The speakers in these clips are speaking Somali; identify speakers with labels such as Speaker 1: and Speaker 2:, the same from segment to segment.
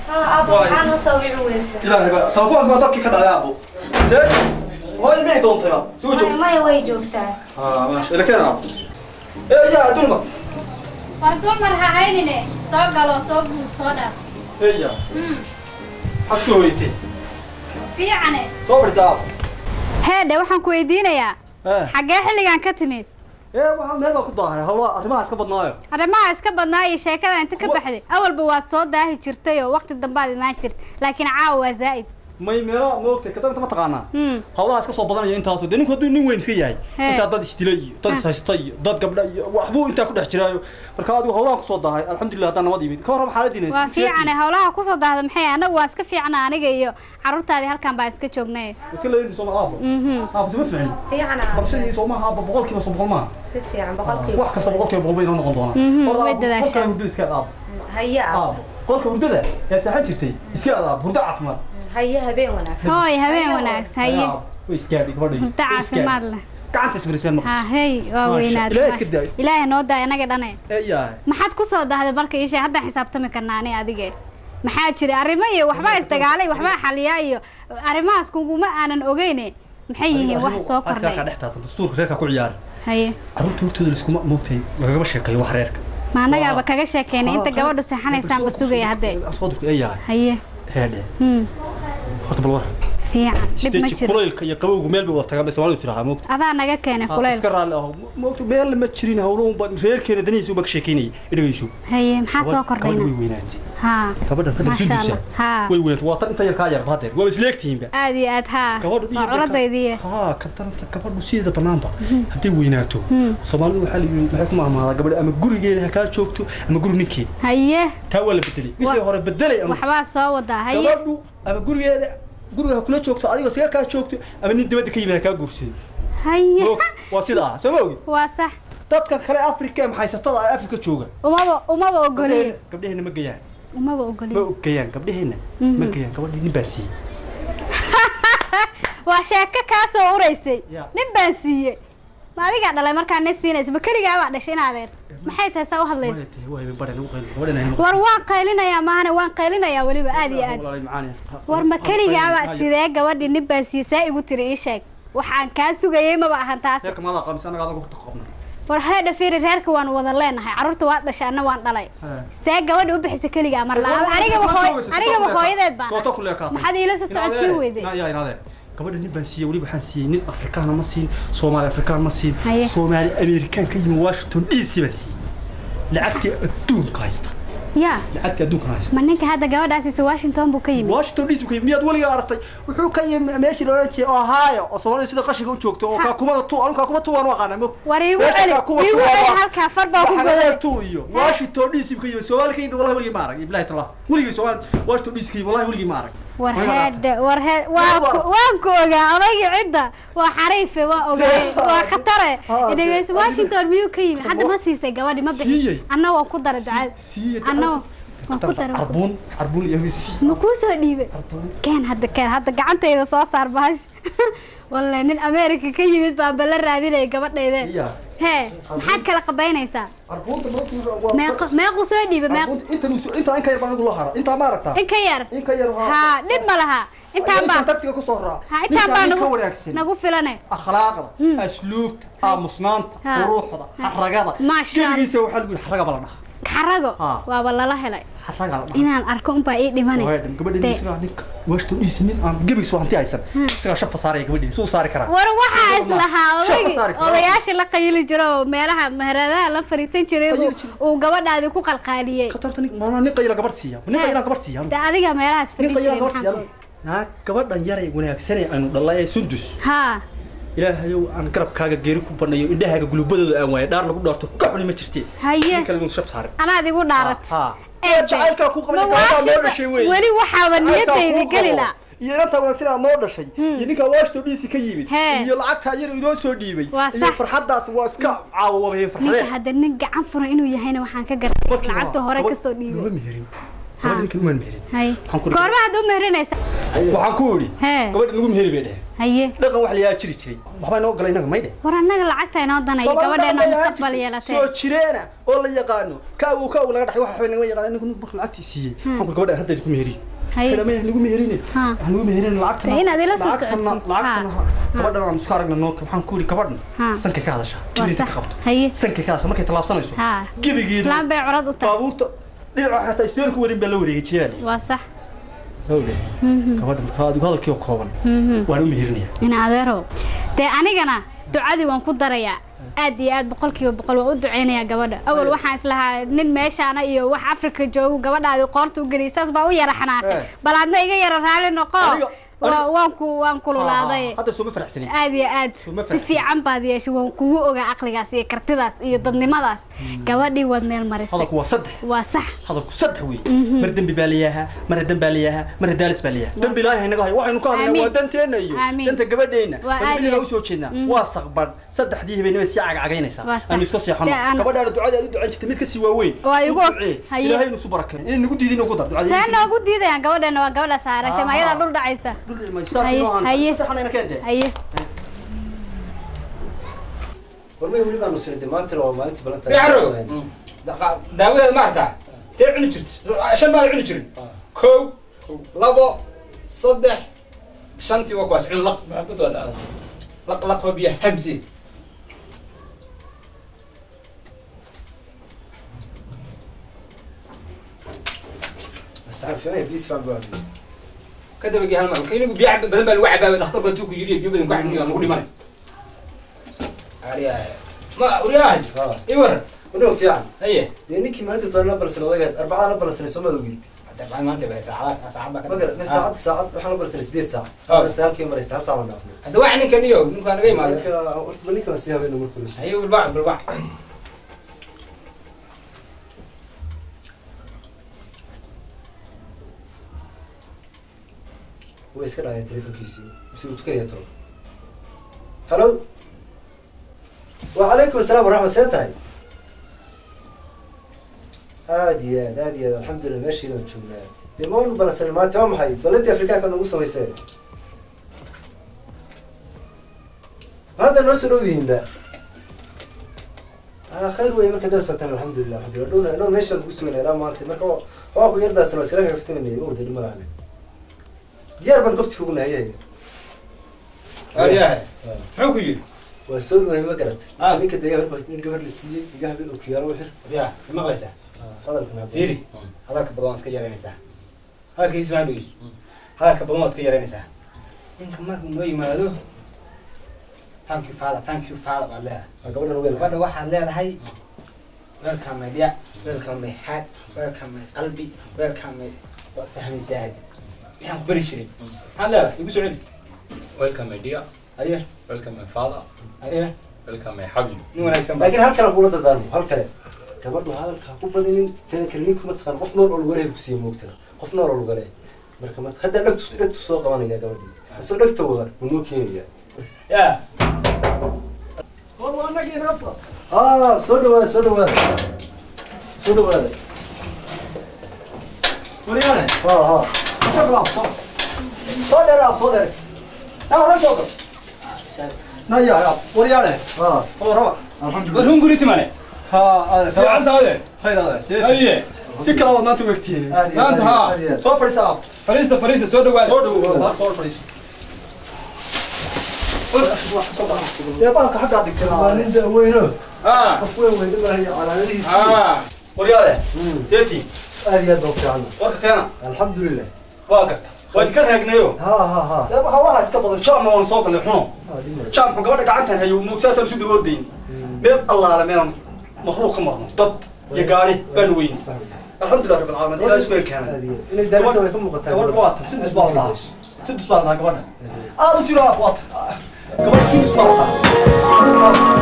Speaker 1: ها ابا waxaan u soo wici weysa
Speaker 2: ilaahay baa telefoonka baa dabkii ka dhacay aabo see hooy miyay doontay ba soo joog
Speaker 1: maya way joogtaa
Speaker 2: haa maasha ila keen aabo ee yaa dulma
Speaker 3: war dulmar ha haynine soo galo soo guub soo dhaaf
Speaker 2: ee yaa xabsi hooyatay
Speaker 3: fiicane
Speaker 2: soo fadhiisa aabo
Speaker 3: heedhe waxaan ku weydiinayaa
Speaker 2: ee
Speaker 3: xaggee xilligan ka timid
Speaker 2: ee waxaa meel baa ku daahay hawlaha arrimaha iska badnaayo
Speaker 3: arrimaha iska badnaa iyo sheekada inta ka baxday awalba waad soo daahi jirtay oo waqti dambaad imaan jirta laakiin caawa waa zaa'id
Speaker 2: may meela moogtay kadanta ma taqaanaa
Speaker 3: Hmm.
Speaker 2: hawlaha iska soo badanaya intaasoo dee ninku hadduu nin weyn iska yahay
Speaker 3: He.
Speaker 2: intaa dad isdila iyo dad ishaysta iyo dad gabdha iyo waxbuu intaa ku dhex jiraayo marka adigu hawlaha kusoo daahay alxamdulilah haddaan nabad yimid ka warrama xaaladiina
Speaker 3: waa fiicane howlaha kusoo daahda maxay anagu waa iska fiicna aniga iyo carruurtaadii halkan baa iska joognay
Speaker 2: iska leeyihin sooma aabo
Speaker 3: Mhm.
Speaker 2: aabo sima fiicin
Speaker 1: fiican
Speaker 2: barashadii soomaha aabo boqolkiiba soo boqol maaha
Speaker 1: si fiican boqolkiiba
Speaker 2: wax kasta boqolkiiba boqol bay inoo noqon doonaa
Speaker 3: Mhm,
Speaker 2: Horta
Speaker 3: way
Speaker 2: aabo,
Speaker 3: dadaashaan.
Speaker 2: qolka hurdada iska aad aabo
Speaker 1: haya
Speaker 2: aabo qolka hurdada yaad seexan jirtay iska aad aabo hurdo caafimaad
Speaker 1: haya habeen wanaagsan
Speaker 3: hooy habeen wanaagsan haye
Speaker 2: Aabo, way iskaadhi gabadhay
Speaker 3: hurdo caafimaad leh
Speaker 2: gacanta ismariseen
Speaker 3: ha
Speaker 2: marka
Speaker 3: hey waa
Speaker 2: Maasha,
Speaker 3: weynaad
Speaker 2: Ilaahay
Speaker 3: maasha.
Speaker 2: iska daayo.
Speaker 3: ilaahay noo daaya inaga dhane
Speaker 2: ee yahay
Speaker 3: maxaad ku soo dahday marka isha hadda xisaabtami karnaa ani adige maxaa jira arrimo iyo waxbaa isdagaalay waxbaa xaliyaa iyo arrimahaas kuguma aanan ogeyne maxay yihiin wax soo
Speaker 2: ka
Speaker 3: kordhay
Speaker 2: dhex taasan dastuurka reerka ku ciyaari
Speaker 3: haye
Speaker 2: carruurta hortooda liskuma moogtay lagagama sheekeeyo wax reerka
Speaker 3: ma annagaaba kaga sheekeynay inta gabadhu seexanaysaanba sugaya haddee
Speaker 2: asqodurka ee yahay
Speaker 3: haye
Speaker 2: heedhe
Speaker 3: hmm
Speaker 2: horta bal war
Speaker 3: fiican dhib ma
Speaker 2: steji
Speaker 3: jiro
Speaker 2: kulaylka iyo qabowgu meel bay wada tagaan bay soomaalidu tirahaa moogta
Speaker 3: adaa naga keenay
Speaker 2: iska
Speaker 3: kulayl
Speaker 2: raalli aho moogta meel ma jirin hawlo unba reerkeena danihiisa unba ka sheekeynayay idhagayso
Speaker 3: haye maxaa soo
Speaker 2: gabadha way
Speaker 3: kordhayna
Speaker 2: weynaatay
Speaker 3: haa
Speaker 2: gabadhan hadda
Speaker 3: Masha
Speaker 2: sundusa
Speaker 3: Allah. Haa.
Speaker 2: way weynaatay waa tan inta yar kaa yarba hadeer waa isleegtihiinba
Speaker 3: aad iyo aad haa
Speaker 2: gabadhu
Speaker 3: waa culadaydiiye
Speaker 2: haa ka daranta gabadhu sideeda banaanba hadday weynaato
Speaker 3: Hmm.
Speaker 2: soomaalidu waxaa la yidhi maxay ku maamaadaa gabadha ama gurigeeda ha kaa joogto ama guri ninkeeda
Speaker 3: haye
Speaker 2: taa waa la bedelay
Speaker 3: Wa-
Speaker 2: wixii hore bedelay ama
Speaker 3: waxbaa soo wadaa haye
Speaker 2: gabadhu ama gurigeeda guriga ha kula joogto adigoo siga kaa joogto ama nin dibadda ka yimid ha kaa guursado
Speaker 3: haye
Speaker 2: Moog, waa sidaa soo ma ogid
Speaker 3: waa sax
Speaker 2: dadka kale afrika ee maxaysatada ah afrika jooga
Speaker 3: umaba umaba ogoliye
Speaker 2: gabdhaheenna- gabdhaheenna ma gayaan
Speaker 3: umaba
Speaker 2: ma
Speaker 3: ogoliye
Speaker 2: ogayaan gabdhaheenna
Speaker 3: Mhm.
Speaker 2: ma gayaan gabadhii nin baa siiyey
Speaker 3: waa sheeko kaa soo uraysay
Speaker 2: Ya.
Speaker 3: nin baan siiyey ma adigaa dhalay markaa nin siinaysa ma keligaa baa dhashay in adeer maxay tahay saa u hadlaysa
Speaker 2: Waa tahay, waa habeen bare nagu qayl gabadhana hayno
Speaker 3: war waan qaylinayaa maahane waan qaylinayaa weliba aad iyo aad
Speaker 2: Walaalahay macaan yahay.
Speaker 3: war ma keligaaba
Speaker 2: Haya.
Speaker 3: sidee gabadhii nin baan siiyey saa igu tiri ii sheeg waxaan kaa sugayey maba ahan taas
Speaker 2: reerka maadaa qamis anaga adagu horta qabna
Speaker 3: war heedha fiiri reerka waan wada leenahay carruurta waa dhashay anna waan dhalay see gabadha u bixisa keligaa mar la anigaba hooy anigaba hooyadeed baan
Speaker 2: Koota ku leekaatay.
Speaker 3: maxaad iila soo socodsiin weyday
Speaker 2: Ina- yaa inaadeen. gabadha nin baan siiyey weliba waxaan siiyey nin afrikaana ma siin soomaali afrikaan ma siin
Speaker 3: Haye.
Speaker 2: soomaali amerikaan ka yimi washington d c baan siiyey lacagtii adduunka haysta
Speaker 3: yaa
Speaker 2: lacagtii adduunkan haysta
Speaker 3: ma ninka hadda gabadhaasiisa washington buu ka yimid
Speaker 2: washington d c ka yimi miyaad weligaa aragtay wuxuu ka yimi meeshii loolan jiray ohio oo soomaalida sida qashinka u joogto oo
Speaker 3: Ha.
Speaker 2: kaakumada tu anu kaakuma tu waan u aqaanaa mog
Speaker 3: war iigu
Speaker 2: Meesha
Speaker 3: celi
Speaker 2: kaakuma
Speaker 3: iigu
Speaker 2: tu waa-
Speaker 3: celi halkaa far baa ku
Speaker 2: Waxaa
Speaker 3: goday
Speaker 2: tu iyo washington d c ka yimi soomaali ka yimi wallahi weligii ma arag bilahi tallah weligii soomaali washington d c ka yimi wallahi weligii ma arag
Speaker 3: war
Speaker 2: Weligaa ma aragtay?
Speaker 3: heedhe war heed waa
Speaker 2: war.
Speaker 3: ku- waan ku ogaa odaygii cidda waa xariife waa ogaay waa khatare
Speaker 2: Ha,
Speaker 3: dhegeyso
Speaker 2: de-
Speaker 3: washington miyuu ka yimid hadda ma siisay gabadhi ma bixis
Speaker 2: Siiyey.
Speaker 3: anna waan ku daray ducada
Speaker 2: siiyey
Speaker 3: anna waan ku daray
Speaker 2: arbuun arbuun iyo si
Speaker 3: ma kuu soo dhiibay
Speaker 2: arbuun
Speaker 3: keen hadda keen hadda gacantayda soo saar bahash wallahi nin america ka yimid baan bala raadinaya gabadhayde
Speaker 2: iya
Speaker 3: hee maxaad kala qabaynaysaa
Speaker 2: arbuunta markuu
Speaker 3: meeqo meequ soo dhiibay meeq
Speaker 2: arbuunta inta nusu inta in ka yar baan loo hara inta ma aragtaa
Speaker 3: in ka yar
Speaker 2: in ka yar
Speaker 3: haa dhib ma laha intaan baa
Speaker 2: taxiga ku soo raac
Speaker 3: ha intaan baa
Speaker 2: ka
Speaker 3: nagu
Speaker 2: wanaagsan
Speaker 3: nagu filane
Speaker 2: akhlaaqda
Speaker 3: Hmm.
Speaker 2: asluubta aamusnaanta
Speaker 3: Ha.
Speaker 2: quruxda
Speaker 3: Ha.
Speaker 2: xaragada
Speaker 3: Maasha Allah.
Speaker 2: gebigiisa waxaa lagu yidhi xaraga bala dhaha
Speaker 3: xarago
Speaker 2: Ha.
Speaker 3: waaba lala helay
Speaker 2: xaraga la dhaha
Speaker 3: inaan arko unbaa ii dhimane
Speaker 2: gabadha
Speaker 3: Dee.
Speaker 2: isagaa ninka washington dc nin aan gebigiisa hanti haysan isagaa shafa saaraya gabadhii suu saari karaa
Speaker 3: war waxaa is lahaa
Speaker 2: Shaqo
Speaker 3: odaygi
Speaker 2: saari karo.
Speaker 3: odayaasha la qayili jiro oo meelaha meheradaha la fariisan jiray buu-
Speaker 2: Qayili jiray.
Speaker 3: uu gabadhaadi ku qalqaaliyey
Speaker 2: khatarta nin maana nin qayla gabadh siiya nin
Speaker 3: Hee.
Speaker 2: qayla gabadh siiya
Speaker 3: de adiga meelahaas
Speaker 2: nin
Speaker 3: fadhi
Speaker 2: qayla
Speaker 3: jiray
Speaker 2: gabadh
Speaker 3: maxaa
Speaker 2: siiya
Speaker 3: ku
Speaker 2: naa gabadhan yaray wanaagsan ee aynu dhalay ee sundus
Speaker 3: haa
Speaker 2: ilaahayow aan garabkaaga geeri ku bannayo indhahaaga gulubadooda aan waayo dhaar lagu dhaarto ka xuni ma jirtee
Speaker 3: haye
Speaker 2: nin kale inuu shaf saarin
Speaker 3: anaad igu dhaarat
Speaker 2: Ha.
Speaker 3: Eebe.
Speaker 2: jacaylkaa ku qabay
Speaker 3: Ma
Speaker 2: gabadhaa
Speaker 3: waashida-
Speaker 2: noo dhashay wey
Speaker 3: weli waxaaba niyadayda geli la
Speaker 2: iyo inantaa wanaagsan aa noo dhashay
Speaker 3: Hmm.
Speaker 2: iyo ninkaa washington d c ka yimid
Speaker 3: Hee.
Speaker 2: iyo lacagtaa yar inoo soo dhiibay
Speaker 3: Waa
Speaker 2: iyo
Speaker 3: sax.
Speaker 2: farxaddaas waa iska caawo wabayen
Speaker 3: ninka
Speaker 2: farxadee
Speaker 3: hadda nin gacan furan inuu yahayna waxaan ka garay lacagta hore kasoo dhiibay
Speaker 2: nooma meherin gabadha ninkan umaan meherin
Speaker 3: hay
Speaker 2: Waxaan ku-
Speaker 3: goorma hadda u meherinaysa
Speaker 2: waxaan ku idhi
Speaker 3: hee
Speaker 2: gabadha nagu meheri bay dheh
Speaker 3: haye
Speaker 2: dhaqan wax layaa jiri jiray waxbaa inoo galay inaga may dheh
Speaker 3: war annaga lacagta inoo danaya gabadheena mustaqbal yeelatee
Speaker 2: soo jireena oo la yaqaano kaagu kaagu laga dhaxay waxa naga yaqaan anigu marka lacagtii siiyey waxaan ku gabadha hadda ku meheri
Speaker 3: haye
Speaker 2: kana may nagu meherine
Speaker 3: Ha.
Speaker 2: waxaan nagu meherine lacagtana
Speaker 3: Dee inaad ila soo
Speaker 2: lacagtana-
Speaker 3: socodsiiso,
Speaker 2: lacagtana
Speaker 3: ha.
Speaker 2: ha. gabadhan aan isku aragna noo waxaan ku idhi gabadhan
Speaker 3: Ha.
Speaker 2: sankay ka hadashaa
Speaker 3: waa
Speaker 2: inay
Speaker 3: sax
Speaker 2: ka qabto
Speaker 3: haye
Speaker 2: sankay ka hadashaa markay tallaabsanayso
Speaker 3: ha
Speaker 2: gebigeeda
Speaker 3: islaan bay curad u tahay
Speaker 2: baabuurta dhinaca xataa isteerku warin baa la wareegay jeeli
Speaker 3: waa sax
Speaker 2: hawle
Speaker 3: Mhm,
Speaker 2: gabadha markaa adigu hadalkii oo kooban
Speaker 3: mhm.
Speaker 2: waan u meherinaya
Speaker 3: ina adeerow dee anigana ducadii waan ku darayaa aad iyo aad boqolkiiba boqol waan u duceynayaa gabadha awal waxaan islahaa nin meeshaana iyo wax afrika joogu gabadhaadi qoorta u geliyay saas baa u yara xanaaqay
Speaker 2: Eh.
Speaker 3: bal adna iga yara raali noqo
Speaker 2: Aniga-
Speaker 3: Waa-
Speaker 2: aniga-
Speaker 3: waan ku waan kululaaday
Speaker 2: hadda sooma faraxsanin
Speaker 3: aad iyo aad
Speaker 2: Uma
Speaker 3: si
Speaker 2: faraxsan.
Speaker 3: fiican baad yeeshay waan kugu ogaa aqligaas iyo kartidaas iyo dadnimadaas gabadhii waad meel marisay
Speaker 2: hadalku waa saddex
Speaker 3: waa sax
Speaker 2: hadalku saddex wey mar dembi baa layahaa mar dan baa layahaa mar daalis baa layahaa dembi ilaahay naga hayo waxaynu ka hadlaynaa
Speaker 3: Amiin.
Speaker 2: waa danteena iyo
Speaker 3: Amiin.
Speaker 2: danta gabadheena
Speaker 3: Waa aad
Speaker 2: gabadheena
Speaker 3: iyo-
Speaker 2: usoo jeednaa
Speaker 3: Mhm.
Speaker 2: waa saqbadh saddexdii habeenimo sii cagcagaynaysaa
Speaker 3: Waa sax.
Speaker 2: aynu iska seexano
Speaker 3: Dee aan-
Speaker 2: gabadhaana ducada aad u ducan jirtay mid kasii waaweyn
Speaker 3: Waa igu og.
Speaker 2: ducee.
Speaker 3: Haye.
Speaker 2: ilaahay inu isu barakeeyo inay nagu diidin ugu dar ducada
Speaker 3: see noogu diidayaan gabadheena waa gabadhaas aragtay ma
Speaker 2: Ah.
Speaker 3: ayadaa dhul dhacaysa
Speaker 2: saas
Speaker 3: Haye,
Speaker 2: inoo ahaan
Speaker 3: haye.
Speaker 2: saxanayna keentee
Speaker 3: haye
Speaker 4: warmay weli baanu sinay maantana waa maalintii balanta
Speaker 5: Bixaro. daawadeeda ma arkaa tee cuni jirta shan baad cuni jirin kow labo saddex shantii waa kuwaas cun laq laq laq oo biyo habsi
Speaker 4: asxaab fiican bliis faan baa
Speaker 5: ka dabagii hal mar marka inagu biyo cab- badan baa lagu cabaabay dhakhtar baa tuu ku yidhi biyo badan ku cabni waa lagu dhimanay ariyahay ma uriyahay
Speaker 4: ha
Speaker 5: ii waran
Speaker 4: wadhow fiican
Speaker 5: haye
Speaker 4: dee ninkii maalinta toban la balsanay odagaad arbacada la balsanay soo maad ogid
Speaker 5: dabcan maanta baa saacada saacad baa ka
Speaker 4: magar me saacad saacad waxaan la balsanay sideed saac
Speaker 5: Ah.
Speaker 4: hadda sagaalkii maraysa hal saac baan dhaafnay
Speaker 5: hadda wax ninkan iyo ninkaa naga imaada
Speaker 4: ninka horta ba ninka waan sii habeena markuu la
Speaker 5: haye bilbac bilbac
Speaker 4: way iska dhacaya telefonkiisii mise uu tukanaya toban hallo wacalaykum asalaam waraxmat see tahay aad iyo aad aad iyo aad alxamdulilah meeshiida waan joognaa dee ma wan balansanay maanta waa maxay balantii afrikaanka nagu samaysee hadda noo soo dhowdihiinba ah khayr wey marka dad socotaan alxamdulilah alxamdulilah dhowna dhowr meesha kugu suganay ilaa maanta marka waa ku yardaasna waa iskala kaftamanay ma wada dhima lahane diyaar baan gobti kugu nahay
Speaker 5: ariyahay muxuu ku yidhi
Speaker 4: waa soo dhawaay ma garat
Speaker 5: Ah.
Speaker 4: ninka deegaan marka in gabar la siiyey iga habeen oo kiyaalo u xir
Speaker 5: ariyahay ma maqlaysaa
Speaker 4: hadalkan ha
Speaker 5: fiiri hadalka badan waad iska yaraynaysaa hadalka ismaa dhegeyso hadalka badan waad iska yaraynaysaa ninka markuu noo yimaado thank you father thank you father baad leedahay
Speaker 4: waa gabadhan weel
Speaker 5: gabadha waxaad leedahay welcome my dear welcome my heart welcome my qalbi welcome my waad fahmaysaa hadda waxaan ku bari jiray maxaad leedahay igu soo celi
Speaker 6: Welcome, my dear.
Speaker 5: aye
Speaker 6: Welcome, my father.
Speaker 5: aye
Speaker 6: Welcome, my habib.
Speaker 5: nin wanaagsan ba
Speaker 4: laakiin hal kale kula dardaarmo hal kale gabadhu hadalka ha ku badinin teeda kale ninkuma taqaan qof nool oo lugalehay ku siiya moogta qof nool oo lugale marka ma hadda dhegtu dhegtu soo qabanaya gabadhii isoo dhegta wada wuu noo keenaya
Speaker 5: ya
Speaker 4: ah soo dhawaada soo dhawaada soo dhawaada
Speaker 2: waryaane
Speaker 4: ha ha
Speaker 2: soo dhawaad soo soo dheeraad soo dheer yaa hore soo gal naya ya waryaane
Speaker 4: ha
Speaker 2: oo raba
Speaker 4: alxamdulilah
Speaker 5: war hunguri timane
Speaker 2: ha ade
Speaker 5: fiicantaade
Speaker 2: khayr ade
Speaker 5: haye
Speaker 2: si kale waad maanta wegtiin
Speaker 4: aad iyo
Speaker 5: Maanta,
Speaker 4: aad
Speaker 5: ha.
Speaker 4: aad iyo aad
Speaker 2: soo fadhiisa
Speaker 5: fariista fariista soo dhawaada
Speaker 2: soo dhawo soo fadhiiso dee baalka xaggaa dhigtay
Speaker 4: waa nin daweyno
Speaker 5: ah
Speaker 4: qof weyn weyn dhimanayo calaamadihiisi
Speaker 5: ah
Speaker 2: waryaane
Speaker 4: Mm.
Speaker 2: teeti
Speaker 4: aad iyo aad baa u fiican
Speaker 2: warka keena
Speaker 4: alxamdulilah
Speaker 2: waa garta waad ka raagnayo
Speaker 4: ha ha ha
Speaker 2: dee hawlaha iska badan jaamna waan soo galnay xuno
Speaker 4: Ah, dhimay.
Speaker 2: jaamku gabadha gacantan hayo muugsaasaan isu daboordayn meel allaale meelan makhluuq ka marno dad iyo gaari baanu weyni
Speaker 4: Sax.
Speaker 2: alxamdulilah rabbil caalamiin ilaa isku keenay
Speaker 4: Aad iyo aad. inay daarinta way ka muuqataa
Speaker 2: gabadha waa tan sudus baa la dhahaa sudus baa la dhahaa gabadha aad u filo waa tan gabadha sudus baa la dhahaa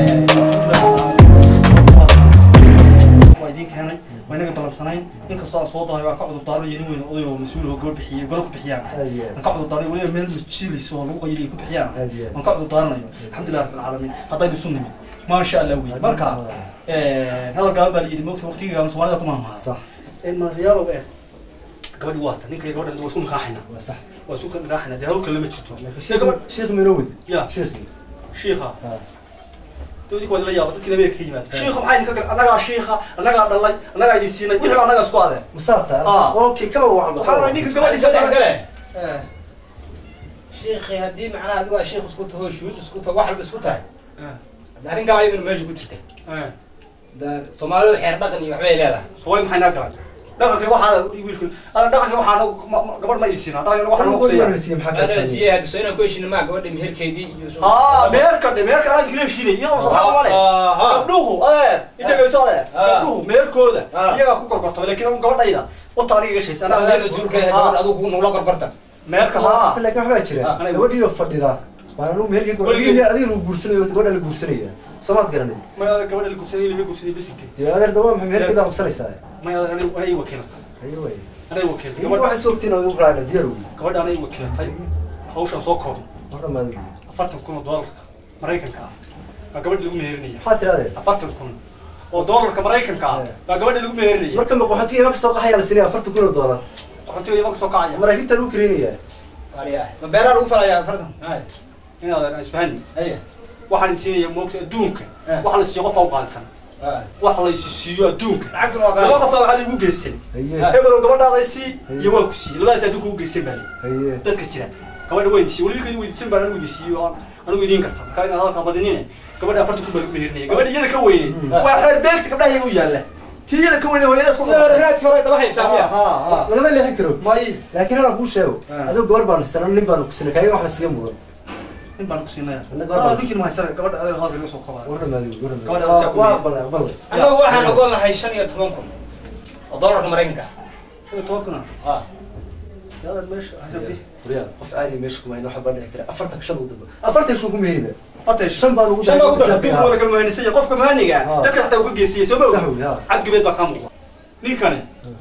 Speaker 2: waa idiin keenay waa inaga balansanayn inkastoo aan soo dahay waan ka cudur daaranayo nin weyn oday oo mas-uul oo gabadh bixiyay golo ku bixiyaan
Speaker 4: aad iyo
Speaker 2: waan ka cudur daaranayo weliba meel majilis oo lagu qayliyo ku bixiyaan
Speaker 4: aad iyo aad
Speaker 2: waan ka cudur daaranayo alxamdulilah rabbil caalamiin haddaynu isu nimid maasha allah wey marka hadal gaaban baa la yidhi moogta waqtigiigaan soomaalida ku maahmaha
Speaker 4: sax
Speaker 2: maadayaalow ee gabadhi waata ninka iyo gabadha waa isku nikaaxayna
Speaker 4: waa sax
Speaker 2: waa isku nikaaxayna dee hawlka lama jirto
Speaker 4: sheekh sheekh minowid
Speaker 2: ya
Speaker 4: sheekh
Speaker 2: shiikha
Speaker 4: Ha.
Speaker 2: dowdii waa la yaaba dadkii ameerika ka yimaada shiikha maxaa idinka gal annagaa shiikha annagaa dhalay annagaa idin siinay wixii baa annagaa isku adeen
Speaker 4: masaasa
Speaker 2: Ah.
Speaker 4: okay kaba wacan
Speaker 2: waxaa rabay ninka
Speaker 5: gabadhiisa
Speaker 2: gabadhiisa
Speaker 5: dhex
Speaker 2: dhalay
Speaker 5: gale sheekhi haddii macnaha adigu aa sheekh isku taho shuud isku taho wax walba isku tahay arrin kale ayaduna meesha ku jirta Da- soomaalidu xeer dhaqan iyo waxbay leedahay
Speaker 2: soomaali maxay naa galan dhaqanka waxaa wiilka ana dhaqanka waxaa gabadh ma isiina dhaqanka waxaa
Speaker 4: Adigu
Speaker 2: noqsaya
Speaker 4: waraysiye maxaa ka
Speaker 5: anaa
Speaker 4: tahay
Speaker 5: siiyey hadda soo inaan ku heshina maa gabadha meherkeedii iyo soo-
Speaker 2: haa meerka dhe meerka anaad kala heshiinay iyadoo subxaan male
Speaker 5: Ah, ah.
Speaker 2: gabdhuhu adeer idhagayso adeer
Speaker 5: Ah.
Speaker 2: gabdhuhu meerkooda
Speaker 5: Ah.
Speaker 2: iyagaa ku gorgortaba laakiin gabadhayda wata aniga gashaysa
Speaker 5: Anaa adaa mas-uulka ah, gabadha adigu kugu nugula gorgorta
Speaker 2: meerka haa
Speaker 4: laakiin waxbaa jira
Speaker 5: Ah,
Speaker 2: aniga-
Speaker 4: gabadhiyo fadhida waan anu meherkii
Speaker 2: Weligii-
Speaker 4: gabadhi adiga lagu guursanayo gabadha la guursanaya soomaad garanay
Speaker 2: may adeer gabadha la gursanay lama gursanay bisinka
Speaker 4: dee adeer dawaa maxay meherkeeda qabsanaysaa
Speaker 2: may adeer anay anay wakiilata
Speaker 4: ayo way
Speaker 2: anay wakiiltay
Speaker 4: idinka
Speaker 2: gabadha
Speaker 4: waxay soo ogtiin oo raacda diyaar ugu
Speaker 2: gabadha anay wakiilatay hawshan soo koobno
Speaker 4: mar dhamaad
Speaker 2: afartan kun oo doolarka maraykanka ah baa gabadha lagu meerinaya
Speaker 4: maxaa tirahdee
Speaker 2: afartan kun oo doolarka maraykanka ah baa gabadha lagu meerinaya
Speaker 4: marka maqaxootiga imanka soo qaxayaa la sinaya afartan kun oo doolar
Speaker 2: qaxootiga imanka soo kacaya
Speaker 4: maraakiibta lagu kareenayaa
Speaker 5: Waariyaah. ma beeraa lagu falayaa afartan Hay.
Speaker 2: inaadan isfahani
Speaker 5: Haya.
Speaker 2: waxaan siinaya moogta adduunka
Speaker 5: Eh.
Speaker 2: waxa la siiyo qof u qaalisan
Speaker 5: Hay.
Speaker 2: wax la isi siiyo adduunka
Speaker 5: lacagtuna waa
Speaker 2: laba
Speaker 5: qaali
Speaker 2: qof waxaa lagu geysan
Speaker 4: haye
Speaker 2: hebel oo gabadhaada sii iyo waan ku siiyey labadaas adduunka ugu geysan baa lii
Speaker 4: haye
Speaker 2: dadka jira gabadha waan siiyey weliba kadi weydiisan baan anigu idin siiyey oo aan anigu idiin karta marka inaad hadalka badinine gabadha afartan kun baa lagu meerinaya gabadha iyada ka weyne waa xeer beegta gabdhaha iyaga u yaalla tii iyada ka weyne hooyadaas ku
Speaker 5: Sida hore raadkii hore daba haystaa miya
Speaker 4: lagama leexin karo
Speaker 2: may
Speaker 4: laakiin hala kuu sheego
Speaker 2: Ah.
Speaker 4: adigo gabar baan sana nin baan ku sinay kaaga wax la siiya mudan
Speaker 2: in baan ku siinaya
Speaker 4: Ina gabadha-
Speaker 2: ah dinkin mahaysana gabadha adeer hadalka laga soo kobaa
Speaker 4: war dhamaadi war
Speaker 2: Gabadha
Speaker 4: dhamaadi
Speaker 2: asaa ku
Speaker 4: waa
Speaker 2: leeyahay.
Speaker 4: aqbal aqbal
Speaker 5: annagu waxaan ogon lahay shan iyo toban kun oo doolarka maraykanka
Speaker 2: shan iyo toban kuna
Speaker 5: ah
Speaker 2: adeer meesha hadda
Speaker 4: wariyaa qof caadi meesha kuma hayno waxa baan dhici kara afartan shan ugu damba afartan shan kuma heliba
Speaker 2: horta
Speaker 4: shan baan ugu
Speaker 5: Shan baa ugu daray.
Speaker 2: adduunka wada kala muhanisanya qofka muhaniga
Speaker 5: Ah.
Speaker 2: dadka xataa uu ka geystay soo ma
Speaker 4: sax
Speaker 2: ogi
Speaker 4: wey ha
Speaker 2: cadgubeed baa kaa muuqda ninkani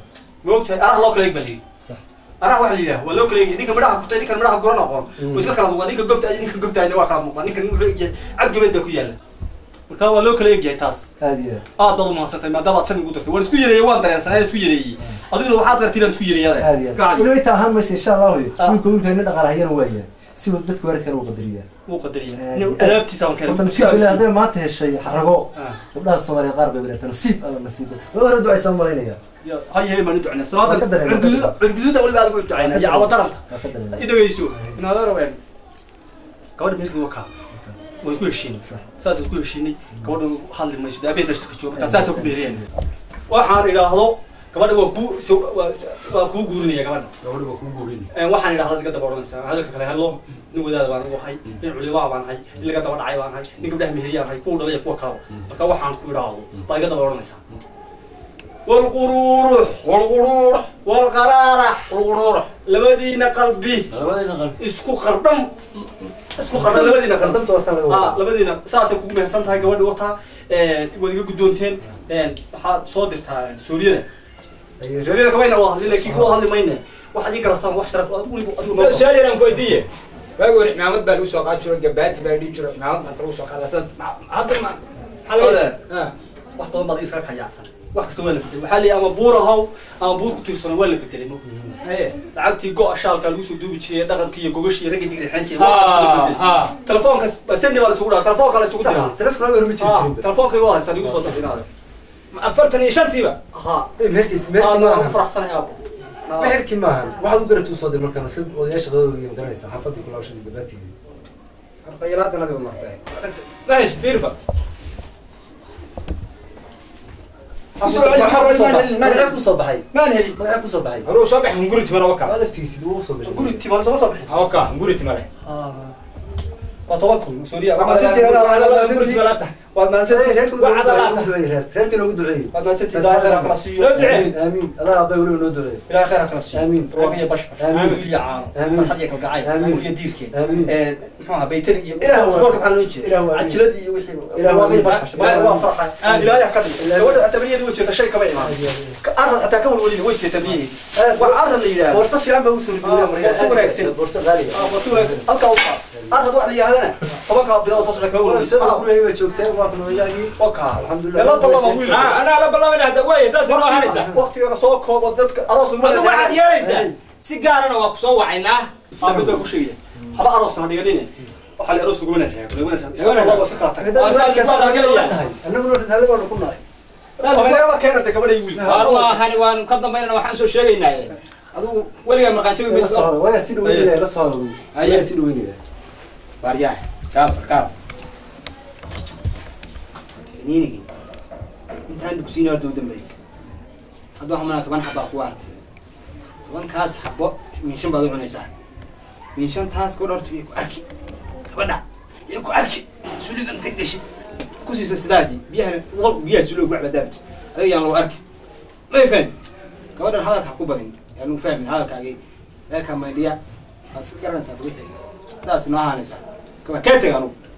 Speaker 2: ma ogtahay araha loo kala eeg baa layidhi
Speaker 4: sax
Speaker 2: araha waxa la yidhaha waa loo kala eegay ninka midhaha kurtay ninkan midhaha guran aqoon
Speaker 4: Mm.
Speaker 2: way iska kala muuqdaan ninka gobta iyo ninka gobtaayna waa kala muuqdaan ninkan wuxuu egyahay cadgubeed baa ku yaalla marka waa loo kala eegyahay taas
Speaker 4: aad iyo
Speaker 2: aad baad umahadsantay maadaama aad san ugu dartay waan isku yareeyey waan dareensanaa isku yareeyey adiguna waxaad gartay inaan isku
Speaker 4: aad iyo
Speaker 2: yareeyada
Speaker 4: inuu inta ahaan maysa insha allah wey
Speaker 2: Ah.
Speaker 4: wiilka wiilka ina dhaqaala hayana waaya si uu dadka waalidkana u qadariyaa
Speaker 2: wuu qadariya
Speaker 4: Aad
Speaker 2: inuu
Speaker 4: iyo aad.
Speaker 2: adaabtiisa waan
Speaker 4: horta nasiib bilaa
Speaker 2: keenay
Speaker 4: hadday maanta heshay rago
Speaker 2: Ah.
Speaker 4: gabdhaha soomaaliya qaar bay wareerta nasiib alla nasiib waa hore ducaysaa malaynaya
Speaker 2: hal yahay baan u ducnaa
Speaker 4: Waa ka
Speaker 2: salaada
Speaker 4: dareemay, waa ka
Speaker 2: cirguduuda cirguduuda weliba aad ugu ducaynaa iyo cawadaranta
Speaker 4: waa ka dareemay
Speaker 2: i dhagayso inaadaro een gabadha meelkii wakaa waan ku heshiinay saasaan ku heshiinay gabadha hadli mayso daabeen darska jooga markaa saasaan ku beeriyeen waxaan idhaahdo gabadha waa kuu so- waa- waa kuu guurinaya gabadha
Speaker 6: gabadha waa kuu guurin
Speaker 2: Een, waxaan idhahdaa laga daba odhanaysaa hadalka kale hello nin wadaada baan igu ahay nin culimaa baan ahay nin laga daba dhacay baan ahay nin gabdhaha meheriyaan ahay kuwa dhalay iyo kuwa kalaba marka waxaan ku idhaahdo baa iga daba odhanaysaa walqururux
Speaker 6: walquruurax
Speaker 2: walqaraarax
Speaker 6: walquruurax
Speaker 2: labadiina qalbi
Speaker 6: labadayna qalbi
Speaker 2: isku qardham isku qardham labadiina qardham
Speaker 4: qardamta waa sana
Speaker 2: ah labadiina saasay kugu mehersan tahay gabadhi wataa waad iga guddoonteen waxaad soo dirtaa suuriyada suuriyada kamayna waa hadli laakiin kuwa hadli mayne waxaad ii garataan wax sharaf adigu weliba adigu noo
Speaker 5: su-aal yaraan ku weydiiye waagi hore cimaamad baa lagu soo qaadi jiro gabaati baa dhihi jiro cimaamad maanta lagu soo qaada saas ma- hadda ma maxaa laga ah
Speaker 2: wax badan baad iska kayacsan wax kasta waa la bedelay waxaa leeyahay ama buur ahaw ama buur ku tiirsan waa la bedelay ma
Speaker 5: haye
Speaker 2: lacagtii go shaalka lagu soo duubi jiray dhaqankii iyo gogashii ragga digri xan jiray waxaas la
Speaker 5: ah
Speaker 2: bedelay
Speaker 5: ah
Speaker 2: telefoonka sandi baa la isugu dhaca telefoonka la isugu diraa
Speaker 4: telefonka hore ma jiri
Speaker 2: Ah,
Speaker 4: jirin
Speaker 2: telefoonka waa haystaa igu soo dirinaada
Speaker 5: afartan iyo shantiiba
Speaker 2: ha
Speaker 4: meherkiis
Speaker 2: aad
Speaker 4: meherki
Speaker 2: baan ugu
Speaker 4: maahan
Speaker 2: faraxsanay aabo
Speaker 4: meherki maahan waxaad u garatuu soo dir markaan iska odayaasha qadadooda garanaysa xaafadii kulaabashadii gabaatigii
Speaker 5: qaylaadana adiga martay mahesh fiirba
Speaker 4: magacee kusoo baxay
Speaker 2: maan helin
Speaker 4: magacee kusoo baxay
Speaker 5: horuu soo baxay hunguri timare
Speaker 4: waa
Speaker 5: waka
Speaker 4: laftigiisi dib ugu soo baxay
Speaker 2: guri timaale sama soo bixin
Speaker 5: waka hunguri timare
Speaker 2: waa toban kun suuriya waad
Speaker 5: hunguri timare
Speaker 2: mahadsantihiin
Speaker 5: ata
Speaker 2: waad mahadsantihiin
Speaker 4: reerkii loogu duceeyey
Speaker 2: waad mahadsantihiin ilaahay khayr ha kala siiyo
Speaker 5: Loo duceey.
Speaker 4: amiin amiin allah abbay weliba noo duceey
Speaker 2: ilaahay khayr ha kala siiyo
Speaker 4: Amiin.
Speaker 2: rooga iyo bashbash
Speaker 4: Amiin.
Speaker 2: wiil iyo caano
Speaker 4: Amiin.
Speaker 2: farxad iyo kalgacayl
Speaker 4: Amiin.
Speaker 2: wiil iyo diirkeed
Speaker 4: Amiin.
Speaker 2: muxuu ahaa baytari iyo
Speaker 4: Ilaah waa-
Speaker 2: goolka maxaa loo jeeda
Speaker 4: Ilaah waa-
Speaker 2: cajiladii iyo wixii
Speaker 4: Ilaah waa-
Speaker 2: waa bash waa farxay ilaahay ha ka dhig gabadha tabriyada way seeta shay kama imaan arad xataa ka walwalina way seeta biyihii wax arad la yidhaahdo
Speaker 4: boorso fiican baa usoo
Speaker 2: Ah, boorso wanaagsan.
Speaker 4: boorso qaaliga
Speaker 2: Ah, waa si wanaagsan halkaa u qaad arad wax la yidhahdana tobankaa bilood soo socda kama walwalisa
Speaker 4: boorso gurigay baa joogteen waa kunoyaagii
Speaker 2: wakaa
Speaker 4: Alxamdulillah.
Speaker 2: laba laba wiil
Speaker 5: Ah, anaa la ballamina hadda waaya saas noo ahanaysaa
Speaker 2: waqtigana soo koobo dadka aroos ugu
Speaker 5: hadda waxaad yeelaysaa si gaarana waa kusoo wacaynaa
Speaker 2: aabido ku sheegaya haba aroos na dhiganine waxaa la aroos lagumana reebo lagumana reebo iska laba iska kala tagay
Speaker 4: annaguna ritaale baanu ku nahay
Speaker 5: saas
Speaker 2: Omeyaaba keena de gabadha iyo wiilka
Speaker 5: waan ma ahani waan ka dambaynana waxaan soo sheegaynaaye adigu weligaa marqaanjabi
Speaker 4: la
Speaker 5: mayso
Speaker 4: socda waa si dhaweynaya la socda adigu
Speaker 5: Haye.
Speaker 4: waa si dhaweynaya
Speaker 5: waaryaah gaal gaal niinigi intaan dugsiina horta u dambaysa hadda waxaa malaa toban xabaa ku artay tobankaas xabo miinshan baad u cunaysaa miinshantaas gabadha horta yay ku arki gabadha yay ku arki suliga inta geshid ku siisa sidaadii biyaha qolku biyaha suliga ku cabadaabti adiga yaan lagu arki may fahmi gabadhan hadalka ha ku badin yaan lagu fahmin hadalkaagii meelkaa maydhiya waad iska garanaysaa wixii saas noo ahaanaysaa kaba kaa tega anugu